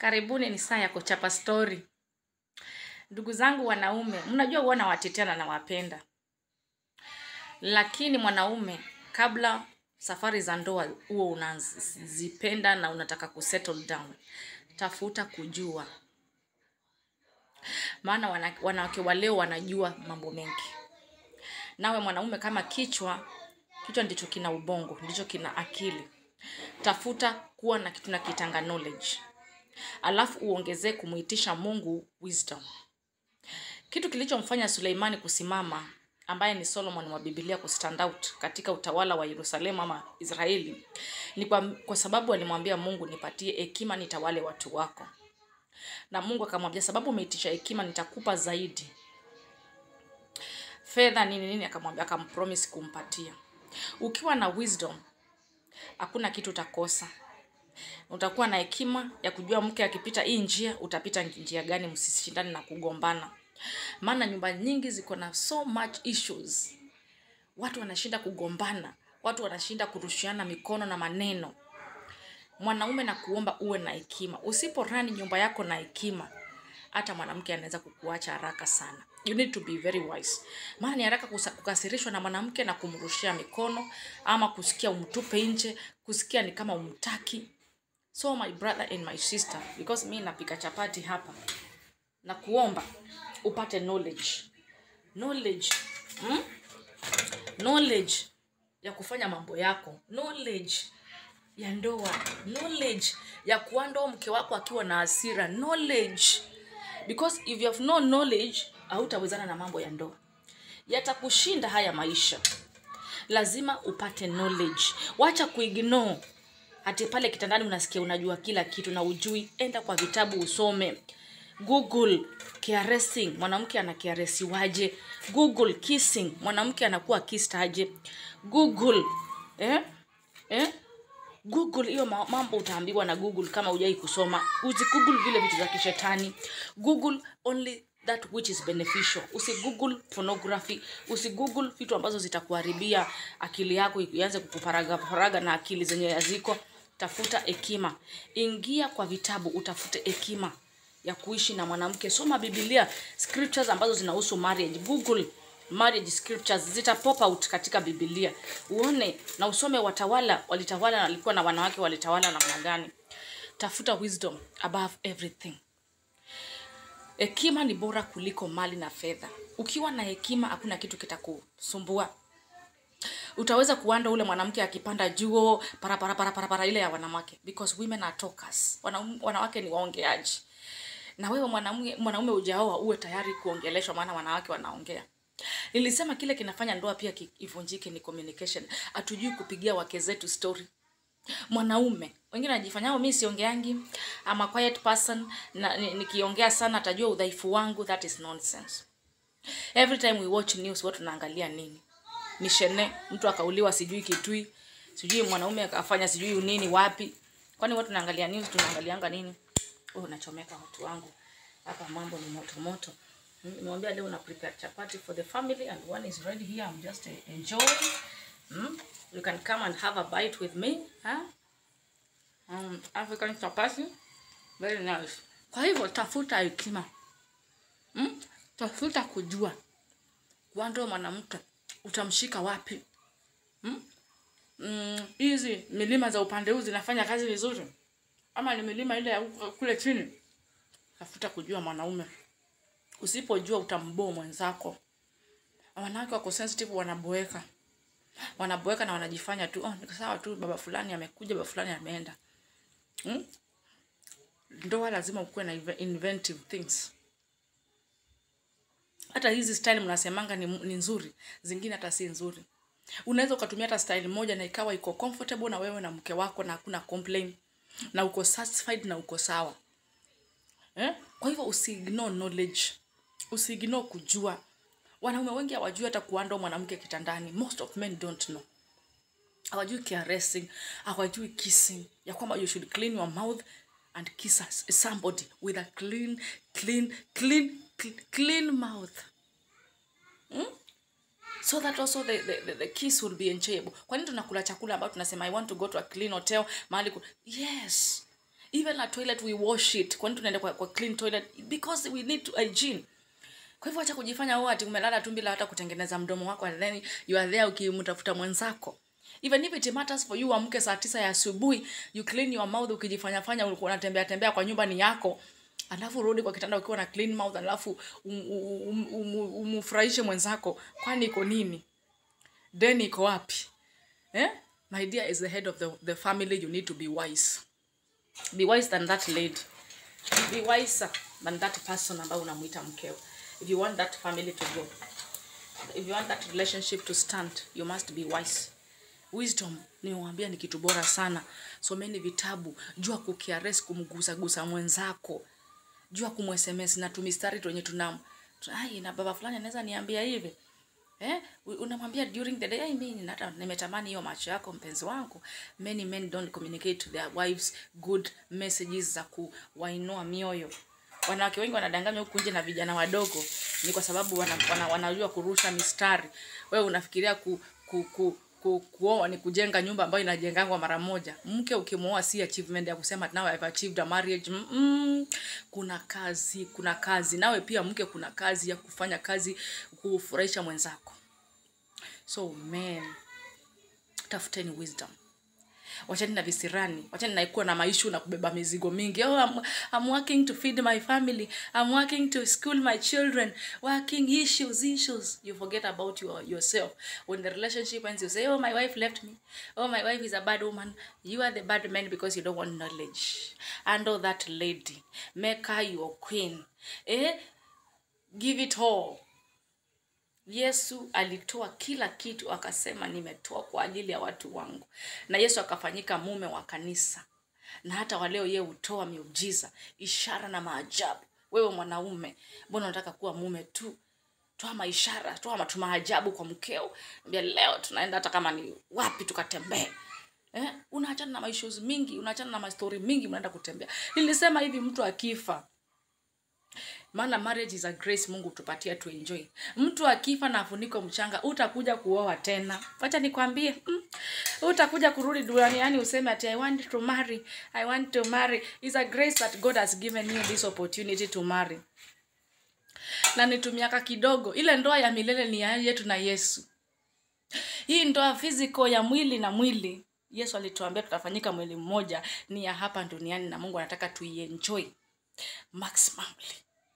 Karibuni ni saa ya kuchapa story. Ndugu zangu wanaume, mnajua huwa nawatetea na nawapenda, lakini mwanaume, kabla safari za ndoa huo unazipenda na unataka kusettle down, tafuta kujua, maana wana- wanawake wa leo wanajua mambo mengi. Nawe mwanaume, kama kichwa, kichwa ndicho kina ubongo, ndicho kina akili, tafuta kuwa na kitu na kitanga knowledge, alafu uongezee kumuitisha Mungu wisdom. Kitu kilichomfanya Suleimani kusimama ambaye ni Solomon wa Biblia kustand out katika utawala wa Yerusalemu ama Israeli ni kwa, kwa sababu alimwambia Mungu, nipatie hekima nitawale watu wako, na Mungu akamwambia, sababu umeitisha hekima nitakupa zaidi. Fedha nini nini, akamwambia, akampromise kumpatia. Ukiwa na wisdom hakuna kitu utakosa. Utakuwa na hekima ya kujua mke akipita hii njia utapita njia gani, msishindane na kugombana. Maana nyumba nyingi ziko na so much issues, watu wanashinda kugombana, watu wanashinda kurushiana mikono na maneno. Mwanaume na kuomba uwe na hekima. Usiporani nyumba yako na hekima, hata mwanamke anaweza kukuacha haraka sana. You need to be very wise. Maana ni haraka kusa- kukasirishwa na mwanamke na kumrushia mikono ama kusikia umtupe nje, kusikia ni kama umtaki. So my brother and my sister, because mi napika chapati hapa na kuomba upate knowledge knowledge hmm? knowledge ya kufanya mambo yako knowledge ya ndoa knowledge ya kuandoa mke wako akiwa na hasira knowledge because if you have no knowledge hautawezana na mambo ya ndoa yatakushinda haya maisha lazima upate knowledge wacha kuignore hati pale kitandani unasikia unajua kila kitu na ujui enda kwa vitabu usome google caressing mwanamke ana caressiwaje google kissing mwanamke anakuwa kissed aje google eh? Eh? google hiyo ma- mambo utaambiwa na google kama hujai kusoma usi google vile vitu za kishetani google only that which is beneficial usi google pornography usi google vitu ambazo zitakuharibia akili yako ianze kukuparaga paraga na akili zenye haziko tafuta hekima ingia kwa vitabu utafute hekima ya kuishi na mwanamke soma biblia scriptures ambazo zinahusu marriage google marriage scriptures zita pop out katika biblia uone na usome watawala walitawala na walikuwa na wanawake walitawala namna gani tafuta wisdom above everything hekima ni bora kuliko mali na fedha ukiwa na hekima hakuna kitu kitakusumbua utaweza kuanda ule mwanamke akipanda juo para para para para para ile ya wanawake because women are talkers Wanaume- wanawake ni waongeaji na wewe mwanaume mwanaume ujaoa uwe tayari kuongeleshwa maana wanawake wanaongea nilisema kile kinafanya ndoa pia ki- ivunjike ni communication hatujui kupigia wake zetu story mwanaume wengine anajifanyao mi siongeangi ama quiet person na ni- nikiongea sana atajua udhaifu wangu that is nonsense every time we watch news watu tunaangalia nini ni shene mtu akauliwa sijui kitui sijui mwanaume akafanya sijui nini wapi kwani watu tunaangalia news tunaangalianga nini oh nachomeka watu wangu hapa mambo ni moto moto Mm, nimewambia leo na prepare chapati for the family and one is ready here i'm just uh, enjoying mm? you can come and have a bite with me huh? um, african chapati very nice kwa hivyo tafuta hekima mm? tafuta kujua kwando mwanamke utamshika wapi Mm, hizi milima za upande huu zinafanya kazi vizuri ama ni milima ile ya huko- kule chini tafuta kujua mwanaume usipojua utamboa mwenzako wanawake wako sensitive wanaboeka wanaboeka na wanajifanya tu oh, ni sawa tu baba fulani amekuja baba fulani ameenda hmm? ndoa lazima ukuwe na inve- inventive things hata hizi style mnasemanga ni, ni nzuri zingine hata si nzuri unaweza ukatumia hata style moja na ikawa iko comfortable na wewe na mke wako na hakuna complain na uko satisfied na uko sawa eh? kwa hivyo usiignore knowledge usiignore kujua wanaume wengi hawajui hata kuanda mwanamke kitandani most of men don't know hawajui caressing hawajui kissing ya kwamba you should clean your mouth and kiss us- somebody with a clean clean clean clean, clean mouth so that also the, the, the, the kiss will be enjoyable kwa nini tunakula chakula ambayo tunasema i want to go to a clean hotel mahali ku... yes even a toilet we wash it kwani tunaenda kwa, kwa clean toilet because we need to hygiene kwa hivyo acha kujifanya wewe ati umelala tu bila hata kutengeneza mdomo wako and then you are there ukimtafuta mwenzako even if it matters for you amke saa tisa ya asubuhi you clean your mouth ukijifanya fanya ulikuwa unatembea tembea kwa nyumba ni yako alafu urudi kwa kitanda ukiwa na clean mouth alafu um, um, um, um, umfurahishe mwenzako kwani iko nini then iko wapi eh? my dear is the head of the, the family you need to be wise be wise than that lady be wiser than that person ambayo unamuita mkeo if you want that family to go if you want that relationship to stand you must be wise wisdom niwaambia ni kitu bora sana someni vitabu jua kukiares kumgusagusa mwenzako jua kumsms na tumistari twenye tunam ai na baba fulani anaweza niambia hivi Eh, u- unamwambia during the day "Ai, mimi nata nimetamani hiyo macho yako mpenzi wangu many men don't communicate to their wives good messages za kuwainua mioyo wanawake wengi wanadanganywa huku nje na vijana wadogo ni kwa sababu wana, wana, wanajua kurusha mistari wewe unafikiria ku, ku, ku, ku, kuoa ni kujenga nyumba ambayo inajengangwa mara moja mke ukimwoa si achievement ya kusema now I've achieved a marriage mm -mm. kuna kazi kuna kazi nawe pia mke kuna kazi ya kufanya kazi kufurahisha mwenzako so men tafuteni wisdom wachani na visirani wachani naikuwa na maishu na kubeba mizigo mingi oh, I'm, I'm working to feed my family I'm working to school my children working issues issues you forget about your, yourself when the relationship ends you say oh my wife left me oh my wife is a bad woman you are the bad man because you don't want knowledge handle that lady make her your queen eh? give it all yesu alitoa kila kitu akasema nimetoa kwa ajili ya watu wangu na yesu akafanyika mume wa kanisa na hata waleo yeye hutoa miujiza ishara na maajabu wewe mwanaume mbona unataka kuwa mume tu toa maishara toa matu maajabu kwa mkeo ambia leo tunaenda hata kama ni wapi tukatembee eh? unaachana na maissues mingi unaachana na mastori mingi mnaenda kutembea nilisema hivi mtu akifa maana marriage is a grace mungu tupatia tu enjoy mtu akifa na afuniko mchanga utakuja kuoa tena wacha nikwambie mm, utakuja kurudi duniani useme ati i want to marry i want to marry is a grace that god has given you this opportunity to marry na ni tu miaka kidogo ile ndoa ya milele ni ya yetu na yesu hii ndoa physical ya mwili na mwili yesu alituambia tutafanyika mwili mmoja ni ya hapa duniani na mungu anataka tuienjoy maximally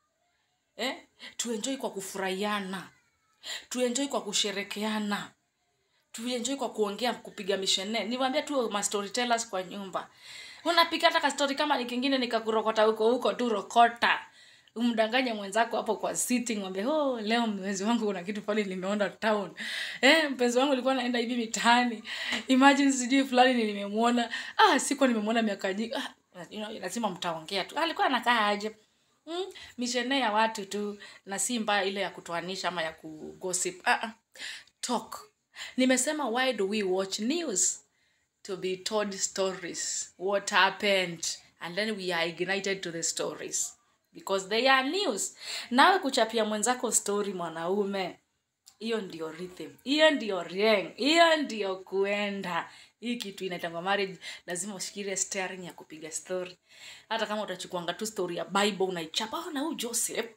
eh? tuenjoi kwa kufurahiana tuenjoi kwa kusherekeana tuenjoi kwa kuongea kupiga mishene niwaambia tu ma storytellers kwa nyumba unapika hata kastori kama ni kingine nikakurokota huko huko tu rokota umdanganye mwenzako hapo kwa sitting mwambie oh leo mpenzi wangu kuna kitu pale nimeona town eh mpenzi wangu alikuwa anaenda hivi mitaani imagine sijui fulani nilimemwona ah sikuwa nimemwona miaka nyingi ah, you know, lazima mtaongea tu alikuwa anakaa aje mm, mishene ya watu tu na si mbaya ile ya kutoanisha ama ya kugossip ah, ah. talk nimesema why do we watch news to be told stories what happened and then we are ignited to the stories because they are news nawe kuchapia mwenzako story mwanaume hiyo ndio rhythm hiyo ndio rieng hiyo ndio kuenda hii kitu inaitangwa marriage lazima ushikilie steering ya kupiga story hata kama utachukuanga tu story ya bible unaichapa "Oh, na huyu joseph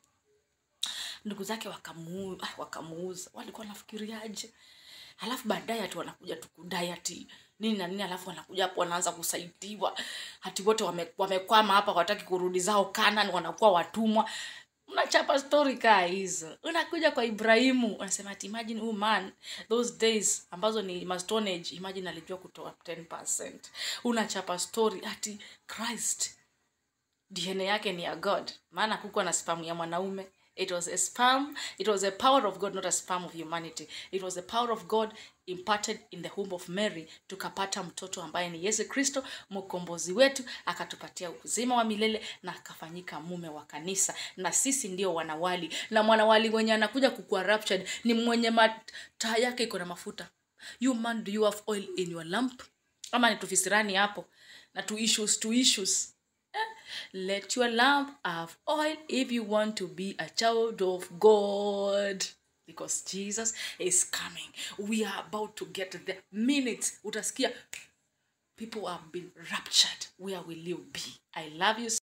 ndugu zake wakamu, ah, wakamuuza walikuwa wanafikiriaje halafu baadaye ati wanakuja tu kudai ati nini na nini alafu wanakuja hapo wanaanza kusaidiwa hati wote wame, wamekwama hapa wataki kurudi zao kanan wanakuwa watumwa unachapa story kaa hizo unakuja kwa ibrahimu unasema ati imagine huyu man those days ambazo ni mastone age imagine alijua kutoa 10 unachapa story ati christ dna yake ni ya god maana kukuwa na spamu ya mwanaume it was a sperm it was a power of god not a sperm of humanity it was the power of god imparted in the womb of mary tukapata mtoto ambaye ni yesu kristo mkombozi wetu akatupatia uzima wa milele na akafanyika mume wa kanisa na sisi ndio wanawali na mwanawali mwenye anakuja kukuwa raptured ni mwenye mataa yake iko na mafuta you man do you have oil in your lamp ama ni tufisirani hapo na tu issues tu issues let your lamp have oil if you want to be a child of God. Because Jesus is coming. We are about to get the minutes. Utasikia people have been raptured where will you be i love you